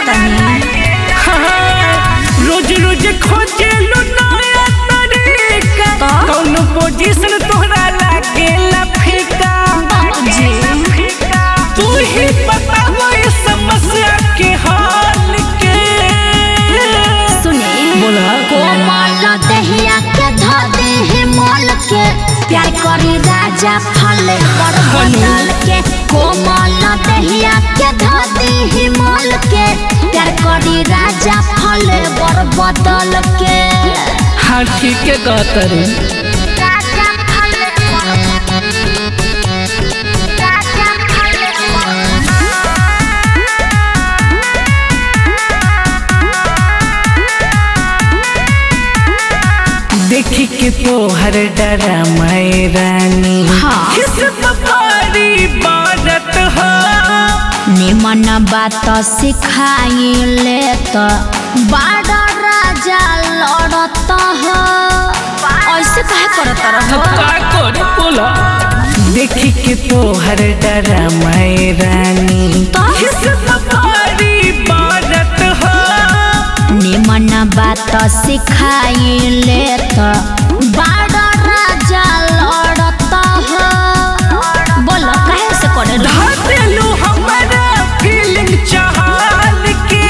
तनी रोज रोज खोजे लो नया तरीका तो? कौन पोजीशन तोहरा लागेला फीका जी तू ही बताओ इस समस्या के हाल के सुने बोला कोमल दहिया के ध दे मोल के प्यार करी राजा फले पर बदल के कोमल दहिया के ध दे मोल के प्यार करी राजा फले पर बदल के हाँ ठीक है गौतरी राजा फले राजा फले देखी के तोहर डरा मैं रानी हाँ। किस बपारी बारत हो निमन बात सिखाइले तो बड़ा राजा लड़त हो ऐसे कहे करत रहो का करे बोला देखी के तोहर डरा मैं रानी तो? किस बपारी बारत हो निमन बात सिखाइले तो बड़ा राजा लड़त हो बोलो कहे से करे रहो धातेलू हमारा फीलिंग चाहल के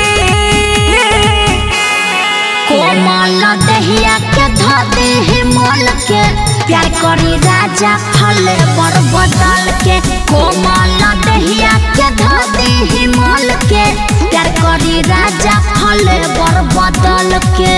कोमल दहिया के ध दे मोल के प्यार करी राजा फले पर बदल के कोमल दहिया के ध दे मोल के प्यार करी राजा फले पर बदल के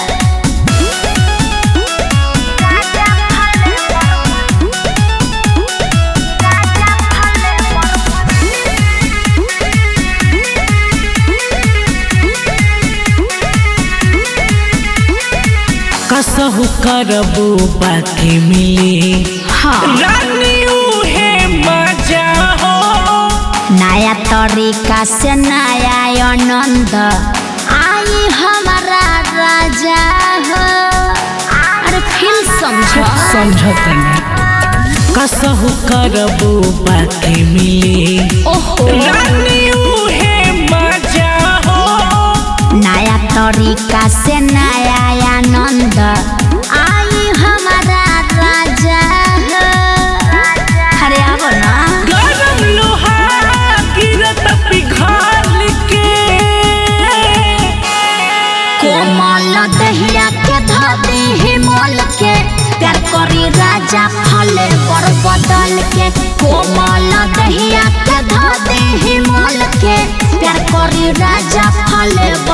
कसहु करबू बाकी मिली हाँ रानी उहे मजा हो नया तरीका से नया आनंद आई हमारा राजा हो अरे फील समझो समझतनी कसहु करबू बाकी मिली ओहो रानी उहे मजा हो नया तरीका से नया आनंद आई हमारा राजा हो अरे आवो ना गरम लोहा गिरत पिघाल के कोमल दहिया के धदे मोल के प्यार करी राजा फले पर बदल के कोमल दहिया के धदे मोल के प्यार करी राजा फले